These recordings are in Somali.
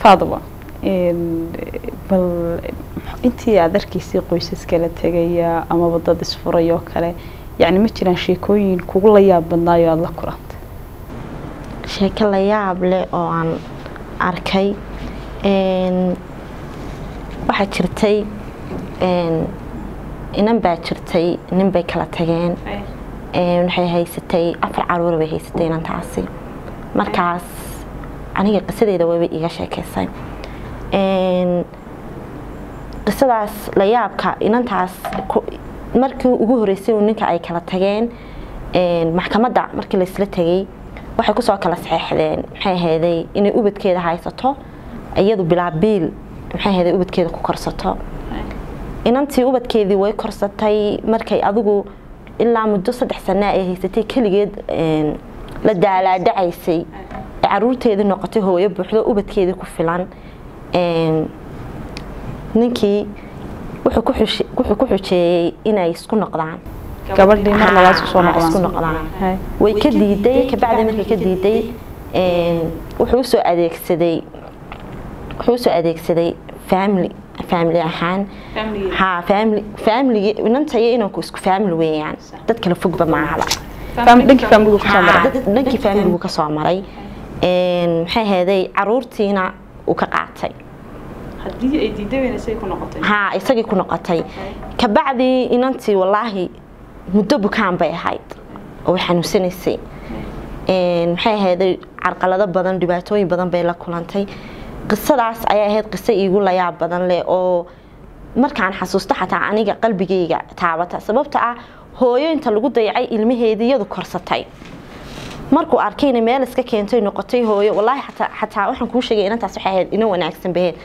faadaba bal intii aad arkaysay qoysas kala tegaya amaba dad isfuray oo kale yacni ma jiraan sheekooyin kugu la yaab badnaayo aada la kulantay sheeko la yaab leh oo aan arkay waxaa jirtay inan baa jirtay nin bay kala tageen waxay haysatay afar caruura bay haysatay inantaasi markaas aniga qisadeeda wayba iiga sheekaysay qisadaas la yaabka inantaas markii ugu horeysay ninka ay kala tageen maxkamadda markii laysla tegay waxay kusoo kala saxeexdeen maxay ahayday inay ubadkeeda haysato iyadu bilaa biil maxay ahayday ubadkeeda ku korsato inantii ubadkeedii way korsatay markay adigu ilaa muddo saddex sana ay haysatay keligeed la daalaadhacaysay ee caruurteedii noqotay hooyo buuxdo ubadkeedii ku filan ninkii wuxuu ku xujeeyey inay isku noqdaan gabadhii mar labaad isku soo isku noqdaan noqdaan way ka diiday kabacdi markay ka diiday wuxuu usoo adeegsaday wuxuu usoo adeegsaday family family ahaan ha family family inanta iyo inanku isku family weeyaan dad kala fogba maahaba dhankii faamiligu kusoo maray dhankii familigu ka soo maray maxay ahaday caruurtiina uu ka qaatay haddii ay diidaweynasay ku noqotay ha isagii ku noqotay kabacdii inantii wallaahi muddo bukaan bay ahayd oo way xanuunsanaysay maxay ahayday carqalado badan dhibaatooyin badan bay la kulantay qisadaas ayay ahayd qiso iigu layaab badan leh oo markaan xasuusto xataa aniga qalbigayga taabata sababta ah hooyo inta lagu dayacay ilmaheedii iyadu korsatay markuu arkayna meel iska keentay noqotay hooyo wallaahi xataa xataa waxaan kuu sheegay inantaas waxay ahayd ina wanaagsan baheed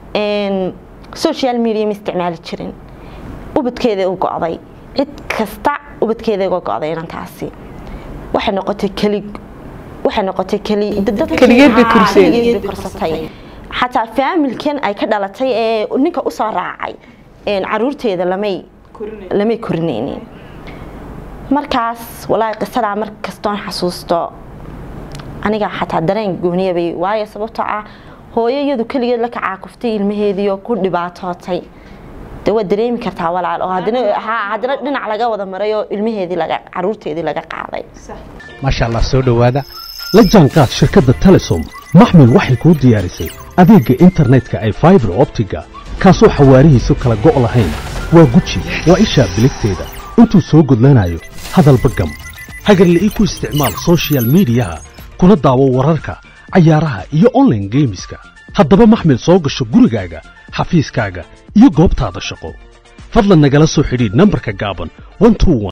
social media ma isticmaali jirin ubadkeeda u go'day cid kasta ubadkeeda uga go'day inantaasi waxay noqotay keli waxay noqotay keli Keligeed bay korsay. keligeed bay korsatay xataa faamilkan ay ka dhalatay ee ninka usoo raacay caruurteeda lamay lamay korinaynin markaas walaahi qisadaa mar kastoon xasuusto aniga xataa dareen gooniyabay waayo sababtoo ah hooyo iyadu keligeed la kacaakuftay ilmaheediioo ku dhibaatootay de waad dareemi kartaa walaal oo haddana ha haddana dhinac laga wada maray oo ilmaheedii laga caruurteedii laga qaaday maasha allah soo dhowaada la jaanqaad shirkadda telesom maxmil waxay kuu diyaarisay adeegga internetka ay faibar optiga kaasoo xawaarihiisu kala go' lahayn waa guji waa ishaa biligteeda intuu soo gudlanayo hadalba gam hagarle ii ku isticmaal soshiyal miidiyaha kuna daawo wararka cayaaraha iyo online geemiska haddaba maxmil soo gasho gurigaaga xafiiskaaga iyo goobtaada shaqo fadlan nagala soo xidhiidh nambarka gaaban 121